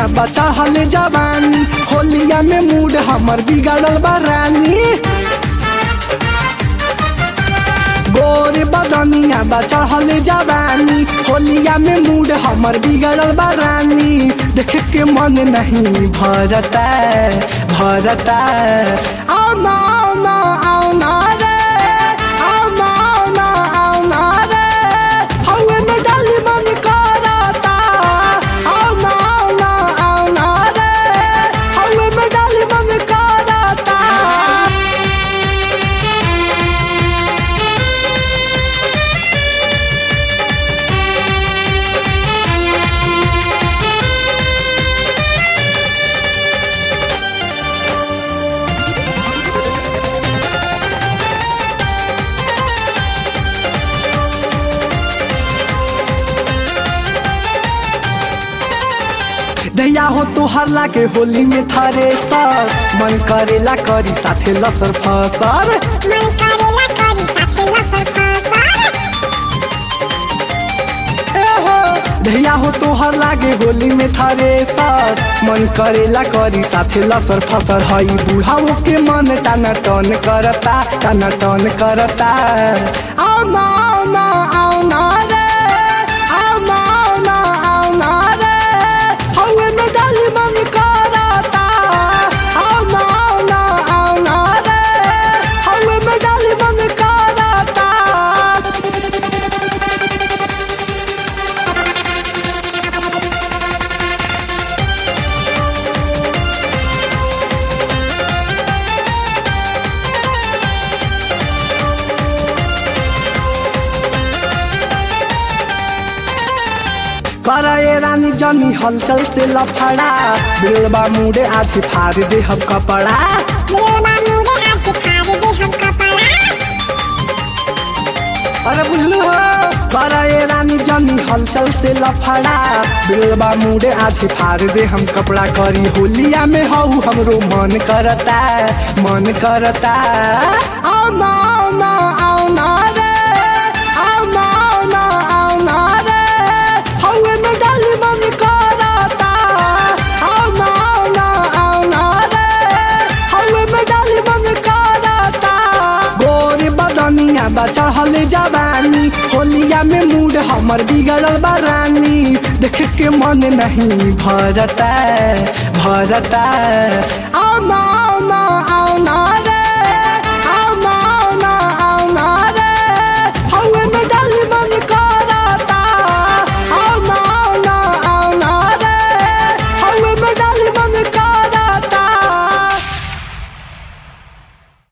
बचा हले जवानी होलिया में मूड हमर बिगड़ल बा रानी गोरे बदनिया बचा हले जवानी होलिया में मूड हमर बिगड़ल बा रानी देख के मन नहीं भरता भरता आओ ना आओ ना आओ ना रे आओ ना आओ ना आओ ना रे हवे में डाली मन करता आओ ना आओ ना आओ ना रे हवे में डाली मन करता दैया हो तो हरला के होली में थारे सर मन करेला करी साथे लसर फसर मन करेला करी साथे लसर फसर ए हो दैया हो तो हर लागे होली में थारे सर मन करेला करी साथे लसर फसर हई बुढ़ाओ के मन टाना टन करता टाना टन करता आओ ना आओ ना आओ ना रे आओ ना आओ ना आओ ना रे हवे में डाली मन करता आओ ना आओ ना आओ ना रे हवे में डाली मन करता करे रानी जनी हलचल से लफड़ा बिलबा मुड़े आज फाड़ दे हम कपड़ा दिलवा मुड़े आज फाड़ दे हम कपड़ा अरे बुझलू हो करे रानी जनी हलचल से लफड़ा बिलबा मुड़े आज फाड़ दे हम कपड़ा करी होलिया में हऊ हमरो मन करता मन करता आओ ना आओ ना आओ ना रे आओ ना आओ ना आओ ना रे हवे में डाली मन करता आओ ना आओ ना आओ ना रे हवे में डाली मन करता गोरे बदनिया बचा हले जवानी होलिया में मूड हमर बिगड़ल बा रानी देख के मन नहीं भरता भरता आओ ना